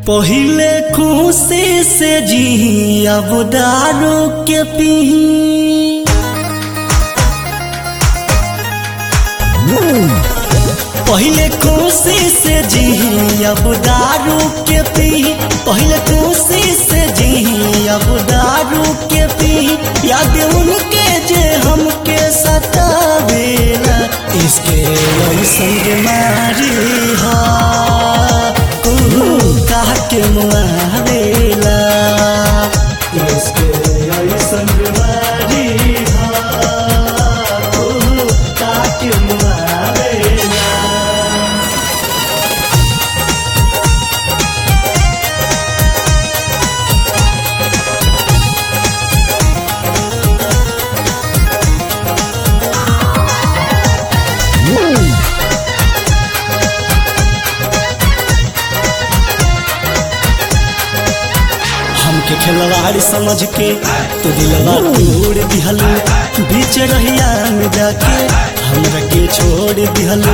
पहिले खुशी से जी अब दारू के पी पहिले खुशी से जी अब दारू के पी पहिले खुशी से जी अब दारू के पी याद उनके जे हमके सतावेला इसके ऐसन बीमारी हा कुहू कह के मुआवेला इसके ऐसन बीमारी हा कुहू कह के मुआवेला हमके खिलवाड़ समझ के तो दिलवा तोड़ दिहलो बीच रहिया में जाके हमरा के छोड़ दिहलो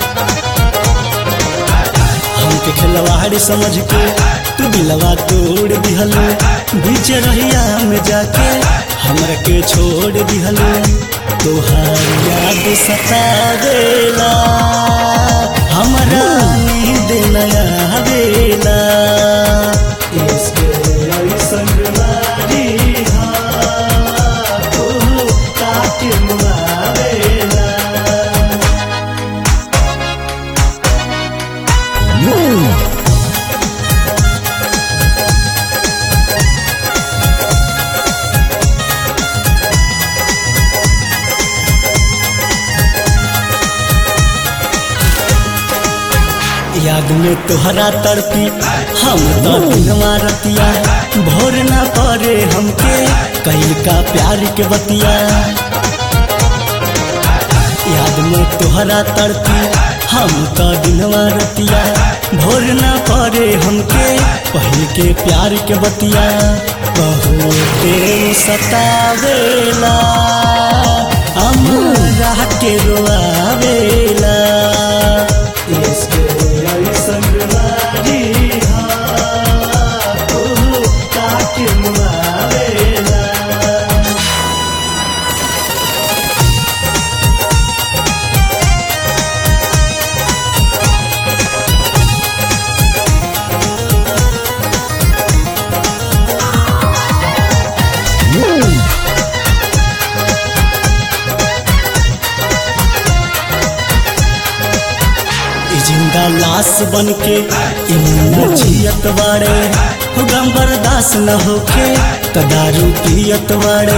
हमके खिलवाड़ समझ के तू दिलवा तोड़ दिहलो बीच रहिया में जाके हमरा के छोड़ दिहलो तोहार याद सतावेला हमरा नींद नया आवेला इसके ऐसन बीमारी हा तू काट मुआवेला याद में तोहरा तड़पी हम तो दिनवा रतिया भोर ना पड़े हमके कई का प्यार के बतिया याद में तोहरा तड़पी हम तो दिनवा रतिया भोर ना पड़े हमके पहल के प्यार के बतिया बहुत सतावेला हमरा के रोआवेला इसके ऐसन बीमारी हा तू काट मुआवेला ई जिंदा लाश बन के इमुना जियत बाड़े हो गम बर्दाश्त न होके त दारू पियत बाड़े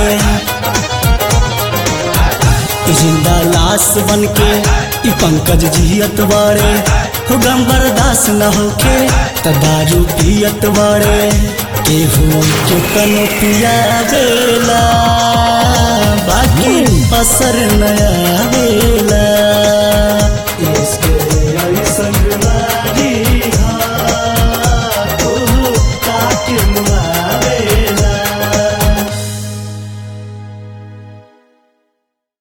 ई जिंदा लाश बन के ई पंकज जियत बाड़े हो गम बर्दाश्त न होके त दारू पियत बाड़े केहू के कनो पियावेला बाकी असर नया वेला